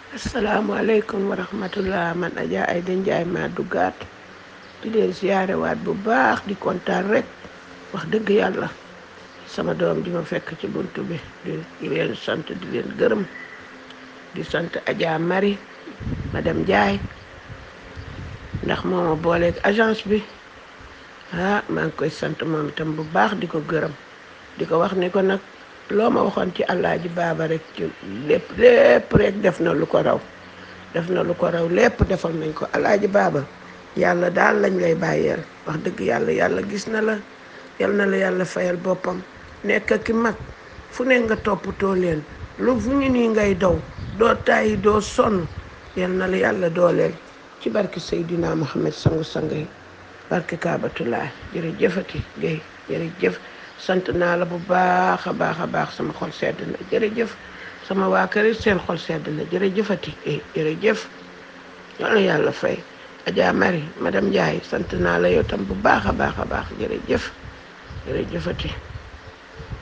asalaamaaleykum wa rahmatullah man Adja Aïda Ndiaye maa duggaat di leen siyaarewaat bu baax di kontaan rek wax dëgg yàlla sama doom di ma fekk ci buntu bi di leen sant di leen gërëm di sant Adja Marie madame Ndiaye ndax moo ma booleeg agence bi ah maa ngi koy sant moom itam bu baax di ko gërëm di ko wax ni ko nag loo ma waxoon ci Alaaji Baaba rek ci lépp lépp rek def na lu ko raw def na lu ko raw lépp defal nañ ko Alaaji Baaba yàlla daal lañ lay bàyyeel wax dëgg yàlla yàlla gis na la yal na la yàlla fayal boppam nekk ki mag fu ne nga toppatoo leen lu fu ñu nii ngay daw doo tàyyi doo sonn yal na la yàlla dooleel ci barke Seydina Muhammad sangu sang yi barke Kaabatulaay jërëjëfati Guèye jërëjëf sant naa la bu baax a baax a baax sama xol sedd na jërëjëf sama waa kër it seen xol sedd na jërëjëfati eh jërëjëf yal na yàlla fay Adja Marie madame Ndiaye sant naa la yow tam bu baax a baax a baax jërëjëf jërëjëfati